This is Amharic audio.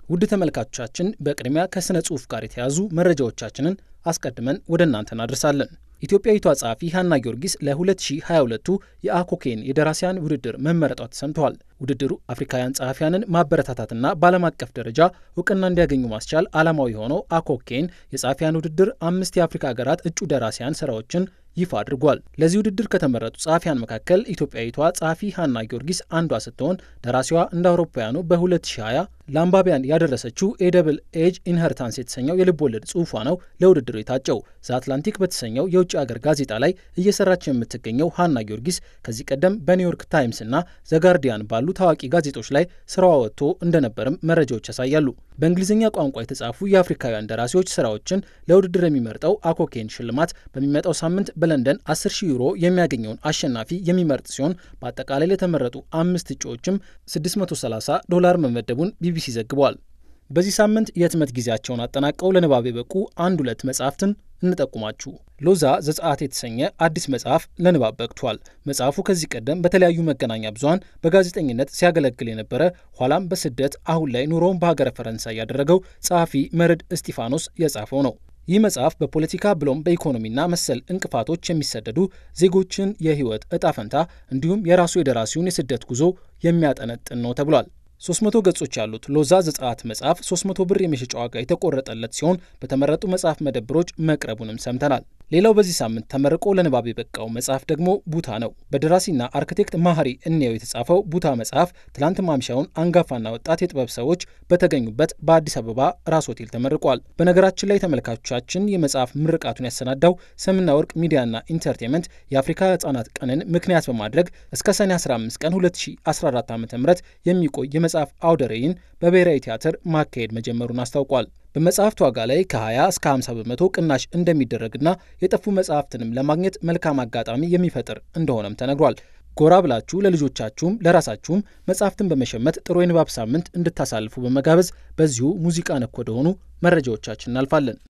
ውድ ተመልካቾቻችን በቅድሚያ ከሥነ ጽሑፍ ጋር የተያዙ መረጃዎቻችንን አስቀድመን ወደ እናንተ እናደርሳለን። ኢትዮጵያዊቷ ጸሐፊ ሀና ጊዮርጊስ ለ2022ቱ የአኮኬን የደራሲያን ውድድር መመረጧ ተሰምተዋል። ውድድሩ አፍሪካውያን ጸሐፊያንን ማበረታታትና በዓለም አቀፍ ደረጃ እውቅና እንዲያገኙ ማስቻል ዓላማው የሆነው አኮኬን የጸሐፊያን ውድድር አምስት የአፍሪካ ሀገራት እጩ ደራሲያን ስራዎችን ይፋ አድርጓል። ለዚህ ውድድር ከተመረጡ ጸሐፊያን መካከል ኢትዮጵያዊቷ ጸሐፊ ሀና ጊዮርጊስ አንዷ ስትሆን ደራሲዋ እንደ አውሮፓውያኑ በ2020 ለአንባቢያን ያደረሰችው ኤደብል ኤጅ ኢንሄሪታንስ የተሰኘው የልብ ወለድ ጽሑፏ ነው ለውድድሩ የታጨው። ዘ አትላንቲክ በተሰኘው የውጭ ሀገር ጋዜጣ ላይ እየሰራች የምትገኘው ሀና ጊዮርጊስ ከዚህ ቀደም በኒውዮርክ ታይምስ እና ዘጋርዲያን ባሉ ታዋቂ ጋዜጦች ላይ ስራዋ ወጥቶ እንደነበርም መረጃዎች ያሳያሉ። በእንግሊዝኛ ቋንቋ የተጻፉ የአፍሪካውያን ደራሲዎች ስራዎችን ለውድድር የሚመርጠው አኮኬን ሽልማት በሚመጣው ሳምንት በለንደን 10 ሺህ ዩሮ የሚያገኘውን አሸናፊ የሚመርጥ ሲሆን በአጠቃላይ ለተመረጡ አምስት እጩዎችም 630 ዶላር መመደቡን ቢቢሲ ዘግቧል። በዚህ ሳምንት የህትመት ጊዜያቸውን አጠናቀው ለንባብ የበቁ አንድ ሁለት መጽሐፍትን እንጠቁማችሁ። ሎዛ ዘጸአት የተሰኘ አዲስ መጽሐፍ ለንባብ በቅቷል። መጽሐፉ ከዚህ ቀደም በተለያዩ መገናኛ ብዙኃን በጋዜጠኝነት ሲያገለግል የነበረ ኋላም በስደት አሁን ላይ ኑሮውን በሀገረ ፈረንሳይ ያደረገው ጸሐፊ መርድ እስጢፋኖስ የጻፈው ነው። ይህ መጽሐፍ በፖለቲካ ብሎም በኢኮኖሚና መሰል እንቅፋቶች የሚሰደዱ ዜጎችን የህይወት እጣ ፈንታ እንዲሁም የራሱ የደራሲውን የስደት ጉዞ የሚያጠነጥን ነው ተብሏል። 300 ገጾች ያሉት ሎዛ ዘጸአት መጽሐፍ 300 ብር የመሸጫ ዋጋ የተቆረጠለት ሲሆን በተመረጡ መጽሐፍ መደብሮች መቅረቡንም ሰምተናል። ሌላው በዚህ ሳምንት ተመርቆ ለንባብ የበቃው መጽሐፍ ደግሞ ቡታ ነው። በደራሲና አርክቴክት ማህሪ እንየው የተጻፈው ቡታ መጽሐፍ ትላንት ማምሻውን አንጋፋና ወጣት የጥበብ ሰዎች በተገኙበት በአዲስ አበባ ራስ ሆቴል ተመርቋል። በነገራችን ላይ ተመልካቾቻችን የመጽሐፍ ምርቃቱን ያሰናዳው ሰምና ወርቅ ሚዲያና ኢንተርቴንመንት የአፍሪካ ህጻናት ቀንን ምክንያት በማድረግ እስከ ሰኔ 15 ቀን 2014 ዓ ም የሚቆይ የመጽሐፍ አውደ ርዕይን በብሔራዊ ቲያትር ማካሄድ መጀመሩን አስታውቋል። በመጽሐፍት ዋጋ ላይ ከ20 እስከ 50 በመቶ ቅናሽ እንደሚደረግና የጠፉ መጽሐፍትንም ለማግኘት መልካም አጋጣሚ የሚፈጥር እንደሆነም ተነግሯል። ጎራ ብላችሁ ለልጆቻችሁም ለራሳችሁም መጽሐፍትን በመሸመት ጥሩ የንባብ ሳምንት እንድታሳልፉ በመጋበዝ በዚሁ ሙዚቃ ነክ ወደሆኑ መረጃዎቻችን እናልፋለን።